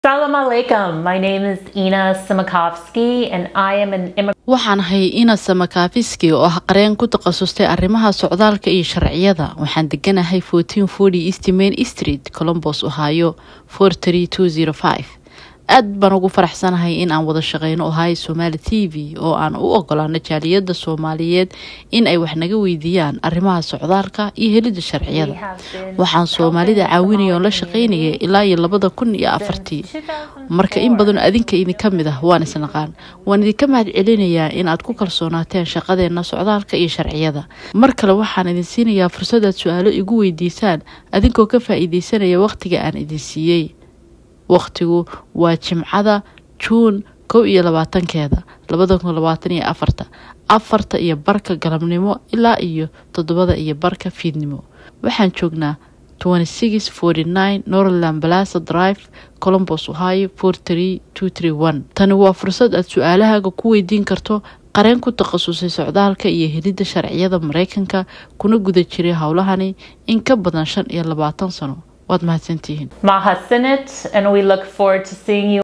Salam alaikum. My name is Ina Simakovsky and I am an immigrant. waxaan ahay ina samakaafiski oo ah qareen ku takhasustay arrimaha socdaalka iyo sharciyada waxaan deganahay east main street colombos ohio aad baan ugu faraxsanahay in aan wada shaqeyno ohio somaali t v oo aan u ogolaano jaaliyada soomaaliyeed in ay wax naga weydiiyaan arrimaha socdaalka iyo helida sharciyada waxaan soomaalida caawinaya oon la shaqeynaya ilaa iyo labada kun iyo afartii marka in badan adinka idinka mid ah waan isnaqaan waan idinka mahad celinayaa in aad ku kalsoonaateen shaqadeena socdaalka iyo sharciyada mar kale waxaan idin siinayaa fursad aad su-aalo igu weydiisaan adinkoo ka faa-iideysanaya wakhtiga aan idin siiyey wakhtigu waa jimcada juun kow iyo labaatankeeda labada kun labaatan iyo afarta afarta iyo barka galabnimo ilaa iyo toddobada iyo barka fiidnimo waxaan joognaa norland balasa drive colombos ohio tani waa fursad aad su-aalahaaga ku weydiin karto qareen ku takhasusay socdaalka iyo helidda sharciyada mareykanka kuna guda jiray howlahani in ka badan shan iyo labaatan sano waad mahadsantihiin Mahasinit, and we look forward to seeing you